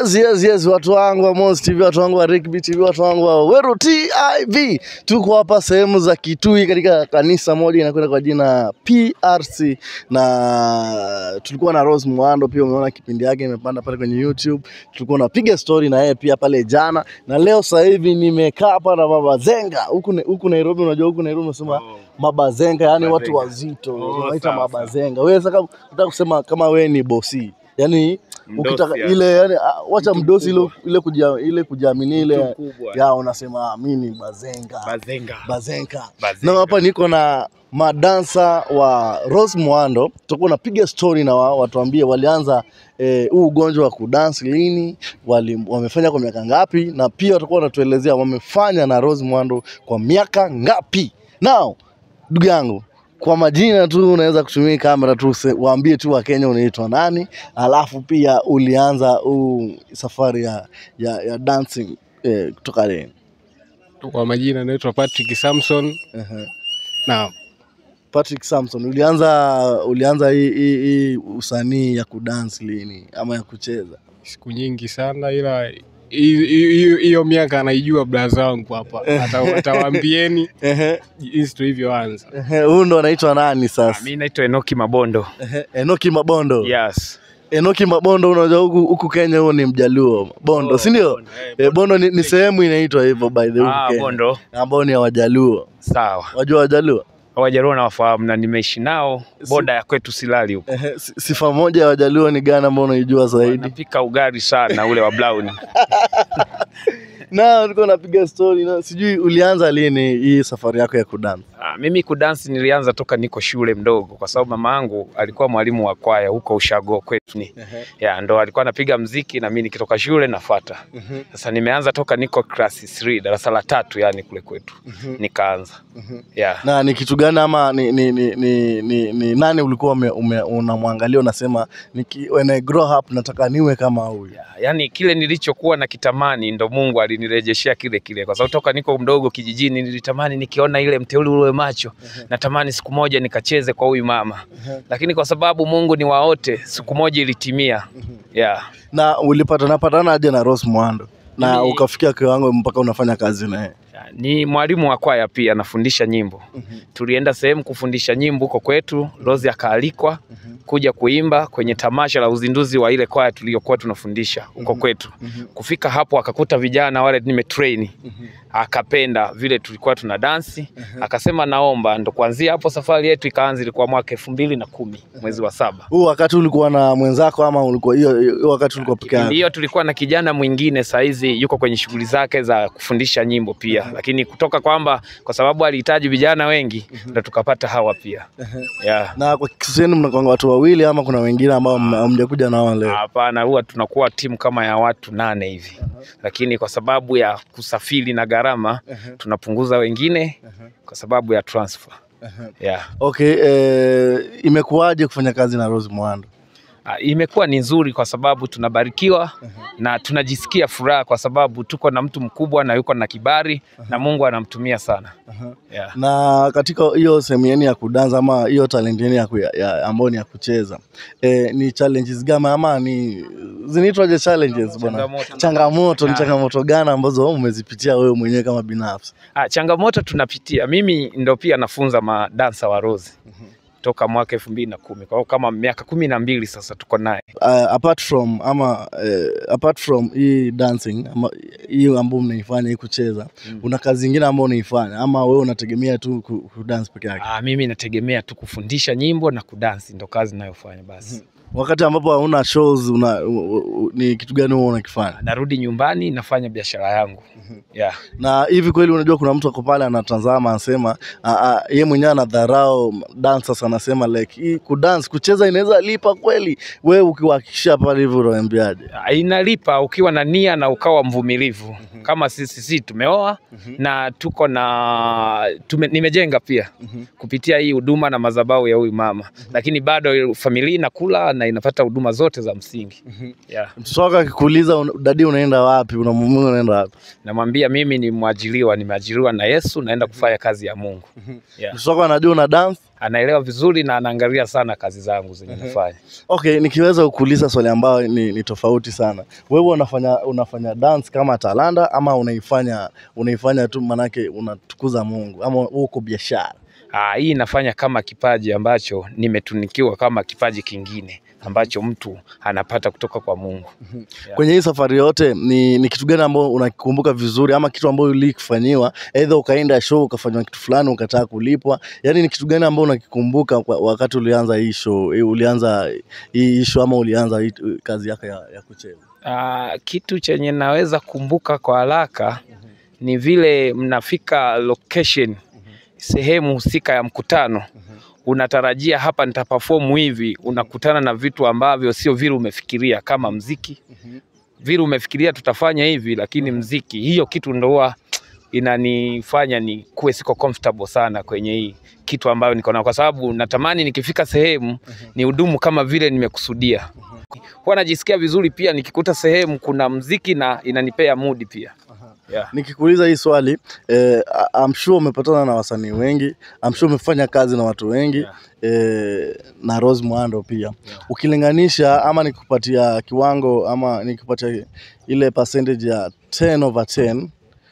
Yes, yes, yes, watu wangu wa Mos TV, watu wangu wa Rickby TV, watu wangu wa Weru TIV. Tuko hapa sehemu za Kitui katika kanisa moja inakwenda kwa jina PRC na tulikuwa na Rose Muhando pia, umeona kipindi yake imepanda pale kwenye YouTube. Tulikuwa napiga story na yeye pia pale jana, na leo sasa hivi nimekaa hapa na Baba Zenga huku huku Nairobi. Unajua huku Nairobi unasema mabazenga, yani watu wazito wanaita sawa, mabazenga. Wewe sasa unataka kusema kama wewe ni bosi yani Mdosi, ukitaka yani. ile yani, ah, wacha Mtu mdosi ile mkubwa. ile kuja ile kujiamini ile Mtu mkubwa. ya unasema mimi ni bazenga Bazenga. bazenga. Bazenga. Na hapa niko na madansa wa Rose Muhando, tutakuwa napiga story na wao, watuambie walianza eh, huu ugonjwa wa kudansi lini, wali, wamefanya kwa miaka ngapi, na pia watakuwa wanatuelezea wamefanya na Rose Muhando kwa miaka ngapi. Now ndugu yangu, kwa majina tu unaweza kutumia kamera tu, se- waambie tu Wakenya unaitwa nani, alafu pia ulianza huu safari ya, ya, ya dancing eh, kutoka lini? Kwa majina naitwa Patrick Samson. Ehe. Naam. Patrick Samson, ulianza ulianza hii hii hii usanii ya kudansi lini ama ya kucheza? Siku nyingi sana ila hi- hi- hiyo hiyo miaka anaijua braza wangu hapa. Ata- Atawaambieni Ehe, jinsi tulivyoanza. ehe, huyu ndo anaitwa nani sasa? Mimi naitwa Enoki Mabondo. Ehe, Enoki Mabondo. Yes. Enoki Mabondo, unajua huku huku Kenya huo ni Mjaluo Bondo, Oh, si ndio? Bondo, eh, Eh, Bondo ni, ni sehemu inaitwa hivyo by the way Ah, huku Kenya, Bondo. ambao ni ya Wajaluo. Sawa. Wajua Wajaluo? Wajaruo nawafahamu na nimeishi nao boda ya kwetu Silali huko. Ehe, si- sifa moja ya Wajaluo ni gani ambao unaijua zaidi? Napika ugali sana ule wa brown. Na ulikuwa unapiga story na sijui ulianza lini hii safari yako ya kudansi? Ah, mimi kudansi nilianza toka niko shule mdogo, kwa sababu mama yangu alikuwa mwalimu wa kwaya huko Ushago kwetu ni ya ndo alikuwa anapiga mziki na mimi nikitoka shule nafata. Sasa nimeanza toka niko class 3 darasa la tatu, yani kule kwetu nikaanza ya na ni kitu gani ama ni, ni, ni, ni, ni, ni nani ulikuwa ume, ume, unamwangalia unasema niki, when I grow up nataka niwe kama huyu yani kile nilichokuwa na kitamani ndo Mungu alinirejeshea kile kile, kwa sababu toka niko mdogo kijijini nilitamani nikiona ile mteule ule macho, natamani siku moja nikacheze kwa huyu mama, lakini kwa sababu Mungu ni wa wote, siku moja ilitimia. Yeah. na ulipatana patana aje na Rose Muhando na Mimi- ukafikia kiwango mpaka unafanya kazi naye Ni mwalimu wa kwaya pia, anafundisha nyimbo. Tulienda sehemu kufundisha nyimbo huko kwetu, Rose akaalikwa kuja kuimba kwenye tamasha la uzinduzi wa ile kwaya tuliyokuwa tunafundisha huko kwetu. Kufika hapo akakuta vijana wale nimetrain, akapenda vile tulikuwa tuna dansi, akasema naomba, ndo kuanzia hapo safari yetu ikaanza. Ilikuwa mwaka elfu mbili na kumi mwezi wa saba. huu wakati ulikuwa na mwenzako ama ulikuwa hiyo hiyo wakati ulikuwa peke Kipindi yako hiyo tulikuwa na kijana mwingine saizi yuko kwenye shughuli zake za kufundisha nyimbo pia, lakini kutoka kwamba kwa sababu alihitaji vijana wengi ndo tukapata hawa pia. Yeah. na kwa kiseni mnakwanga watu wawili ama kuna wengine ambao mme- hamjakuja nao leo Hapana, huwa tunakuwa timu kama ya watu nane hivi, lakini kwa sababu ya kusafiri na gharama tunapunguza wengine kwa sababu ya transfer. Yeah. okay eh, imekuwaje kufanya kazi na Rose Muhando Ah, imekuwa ni nzuri kwa sababu tunabarikiwa na tunajisikia furaha kwa sababu tuko na mtu mkubwa na yuko na kibali na Mungu anamtumia sana. Yeah. na katika hiyo sehemu yenu ya kudansa ama hiyo talent yenu ya, ku- ya, ya ambayo ni ya kucheza eh, ni challenges gani ama ni zinaitwaje challenges bwana Changamoto. changamoto ni Ah. changamoto gani ambazo umezipitia wewe mwenyewe kama binafsi Ah, changamoto tunapitia. Mimi ndo pia nafunza madansa wa Rose toka mwaka elfu mbili na kumi kwa hiyo kama miaka kumi na mbili sasa tuko naye. uh, apart from ama uh, apart from hii dancing ama hii ambayo mnaifanya hii kucheza una kazi nyingine ambayo unaifanya ama wewe unategemea tu ku, ku dance peke yake Ah, mimi nategemea tu kufundisha nyimbo na kudansi, ndo kazi ninayofanya basi. wakati ambapo hauna shows una, u, u, ni kitu gani huwa unakifanya Narudi nyumbani nafanya biashara yangu. Yeah. na hivi kweli unajua kuna mtu ako pale anatazama anasema ah, ah, ye mwenyewe anadharau dancers anasema like hii kudance kucheza inaweza lipa kweli wewe ukiwahakikishia pale hivyo unaambiaje Ah, Inalipa ukiwa na nia na ukawa mvumilivu kama sisi sisi tumeoa na tuko na tume, nimejenga pia kupitia hii huduma na madhabahu ya huyu mama, lakini bado familia inakula na inapata huduma zote za msingi. Yeah. mtoto wako akikuuliza un, dadi unaenda wapi unamwambia unaenda wapi Namwambia mimi ni mwajiriwa, nimeajiriwa na Yesu, naenda kufanya kazi ya Mungu. Yeah. mtoto wako anajua una dance anaelewa vizuri na anaangalia sana kazi zangu zenye nafanya. Okay, nikiweza kukuuliza swali ambayo ni, ni tofauti sana. Wewe unafanya unafanya dance kama talanda ama unaifanya unaifanya tu manake unatukuza Mungu ama uko biashara? Ah, hii nafanya kama kipaji ambacho nimetunikiwa kama kipaji kingine ambacho mtu anapata kutoka kwa Mungu. Yeah. Kwenye hii safari yote ni, ni kitu gani ambao unakikumbuka vizuri ama kitu ambayo ulikifanyiwa aidha ukaenda show ukafanywa kitu fulani ukataka kulipwa, yaani ni kitu gani ambao unakikumbuka kwa- wakati ulianza hii show, eh, ulianza hii show ama ulianza hii kazi yako ya, ya kucheza? Ah, kitu chenye naweza kumbuka kwa haraka ni vile mnafika location sehemu husika ya mkutano unatarajia hapa nitaperform hivi, unakutana na vitu ambavyo sio vile umefikiria, kama mziki vile umefikiria tutafanya hivi, lakini mziki, hiyo kitu ndo huwa inanifanya ni kuwe siko comfortable sana kwenye hii kitu ambayo niko nayo, kwa sababu natamani nikifika sehemu ni hudumu kama vile nimekusudia. Huwa najisikia vizuri pia nikikuta sehemu kuna mziki na inanipea mudi pia yeah. Nikikuuliza hii swali eh, I'm sure umepatana na wasanii wengi, I'm sure umefanya kazi na watu wengi Yeah. eh, na Rose Muhando pia ukilinganisha ama nikupatia kiwango ama nikupatia ile percentage ya 10 over 10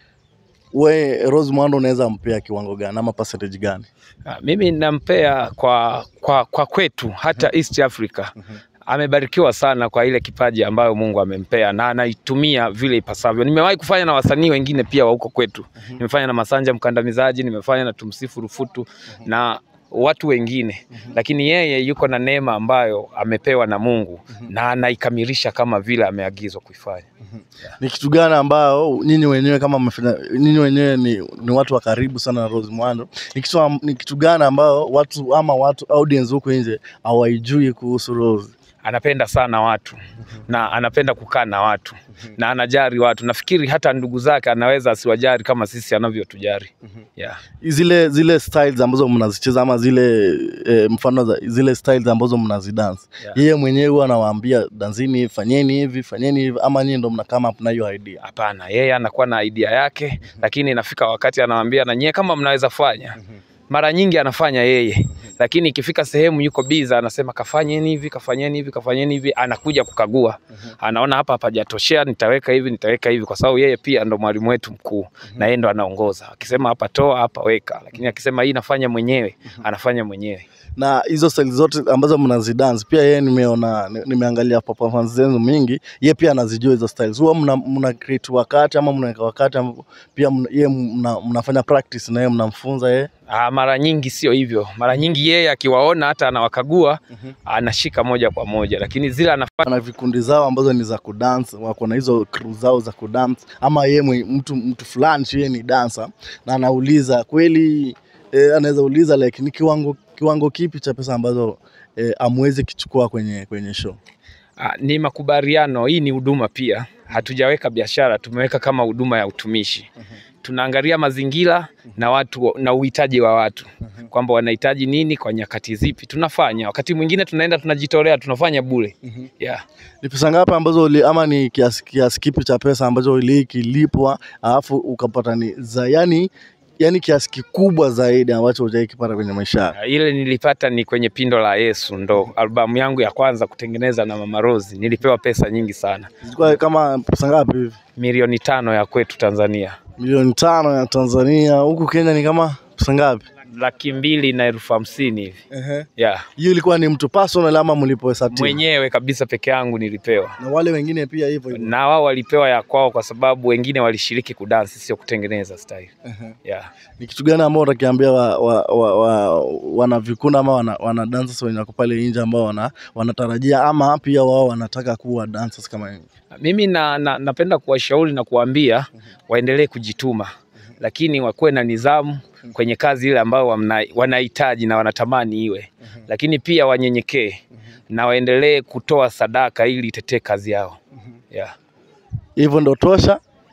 we Rose Muhando unaweza mpea kiwango gani ama percentage gani? Ah, Mimi nampea kwa, kwa, kwa kwetu hata East Africa amebarikiwa sana kwa ile kipaji ambayo Mungu amempea na anaitumia vile ipasavyo. Nimewahi kufanya na wasanii wengine pia wa huko kwetu. Nimefanya na Masanja Mkandamizaji, nimefanya na Tumsifu Rufutu na watu wengine, lakini yeye yuko na neema ambayo amepewa na Mungu na anaikamilisha kama vile ameagizwa kuifanya. Ni kitu gani ambao nyinyi wenyewe kama mmefanya, nyinyi wenyewe ni, ni watu wa karibu sana na Rose Muhando, ni kitu, am- ni kitu gani ambao watu ama watu audience huko nje hawaijui kuhusu Rose? anapenda sana watu na anapenda kukaa na watu na anajari watu. Nafikiri hata ndugu zake anaweza asiwajari kama sisi anavyotujari. Yeah. zile zile styles ambazo mnazicheza ama zile e, mfano za zile styles ambazo mnazidance Yeah. yeye mwenyewe huwa anawaambia danzini fanyeni hivi fanyeni hivi ama nyinyi ndo mna come up na hiyo idea Hapana, yeye anakuwa na idea yake, lakini inafika wakati anawaambia na nyie kama mnaweza fanya. Mara nyingi anafanya yeye, lakini ikifika sehemu yuko biza, anasema kafanyeni hivi, kafanyeni hivi, kafanyeni hivi, anakuja kukagua, anaona hapa hapajatoshea, nitaweka hivi, nitaweka hivi, kwa sababu yeye pia ndo mwalimu wetu mkuu na yeye ndo anaongoza. Akisema hapa toa, hapa weka, lakini akisema hii nafanya mwenyewe, anafanya mwenyewe. na hizo styles zote ambazo mnazidance pia yeye nimeona ni- nimeangalia performance zenu mingi yeye pia anazijua hizo styles huwa mna, mna create wakati ama mnaweka wakati ambapo pia mna, yeye mna, mnafanya practice na yeye mnamfunza yeye Ah, mara nyingi sio hivyo. Mara nyingi yeye akiwaona hata anawakagua anashika moja kwa moja, lakini zile anafanya na vikundi zao ambazo ni za kudance, wako na hizo crew zao za kudance, ama yeye mwe- mtu mtu fulani tu yeye ni dancer na anauliza kweli eh, anaweza uliza like ni kiwango kiwango kipi cha pesa ambazo eh, amwezi kichukua kwenye kwenye show. Ah, ni makubaliano. Hii ni huduma pia, hatujaweka biashara, tumeweka kama huduma ya utumishi. Tunaangalia mazingira na watu na uhitaji wa watu, kwamba wanahitaji nini kwa nyakati zipi, tunafanya. Wakati mwingine tunaenda tunajitolea, tunafanya bure. Yeah. Ni pesa ngapi ambazo uli, ama ni kiasi, kiasi kipi cha pesa ambacho ulikilipwa alafu ukapata ni za yani yani kiasi kikubwa zaidi ambacho hujaikipata kwenye maisha yako? Ah, Ile nilipata ni kwenye Pindo la Yesu, ndo albamu yangu ya kwanza kutengeneza na Mama Rose. Nilipewa pesa nyingi sana, Zilikuwa kama pesa ngapi hivi? milioni tano ya kwetu Tanzania, Milioni tano ya Tanzania, huku Kenya ni kama pesa ngapi? laki mbili na elfu hamsini hivi. Yeah. Hiyo ilikuwa ni mtu personal ama mlipohesabu? Mwenyewe kabisa peke yangu nilipewa, Na wale wengine pia hivyo hivyo. na wao walipewa ya kwao, kwa sababu wengine walishiriki kudansi, sio kutengeneza style. Yeah. Ni kitu gani ambao utakiambia wa, wa, wa, wa, wana vikunda ama wana, wana dancers wenye wako pale nje ambao wana, wanatarajia ama pia wao wanataka kuwa dancers kama nyinyi? Mimi na, na, napenda kuwashauri na kuwaambia waendelee kujituma, lakini wakuwe na nidhamu kwenye kazi ile ambayo wamna- wanahitaji na wanatamani iwe, lakini pia wanyenyekee na waendelee kutoa sadaka ili itetee kazi yao. Yeah. Hivyo ndo tosha.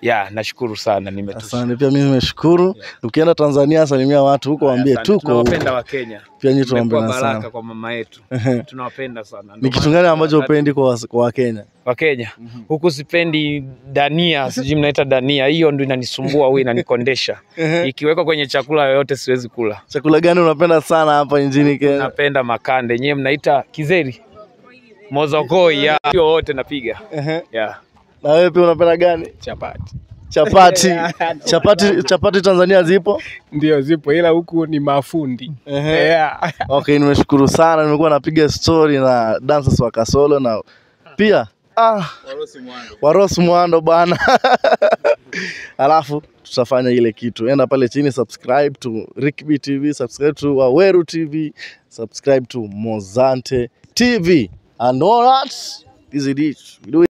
ya nashukuru sana nimetosha. Asante, pia mimi nimeshukuru. Ukienda Tanzania, salimia watu huko, waambie Asante. tuko huko. tunawapenda wa Kenya. Pia nyinyi Tumekuwa tunawapenda baraka sana. kwa mama yetu. Tunawapenda sana. Ni Ndio kitu maana gani ambacho tunataka- upendi kwa was- kwa Wakenya? wa Kenya huku sipendi dania, sijui mnaita dania, hiyo ndo inanisumbua au inanikondesha. Ikiwekwa kwenye chakula yoyote siwezi kula. Chakula gani unapenda sana hapa nchini Kenya? Napenda makande, nyewe mnaita kizeri, mozokoi, ya hiyo wote napiga ya Na wewe pia unapenda gani? Chapati Chapati. Chapati chapati Tanzania zipo? ndio zipo, ila huku ni mafundi Ehe. yeah. Okay, nimeshukuru sana. Nimekuwa napiga story na dancers wa Kasolo na pia ah, Waros Mwando bana. Alafu tutafanya ile kitu, enda pale chini, subscribe to Rickby TV, subscribe to Waweru TV, subscribe to Mozante TV and all that is it. We do it.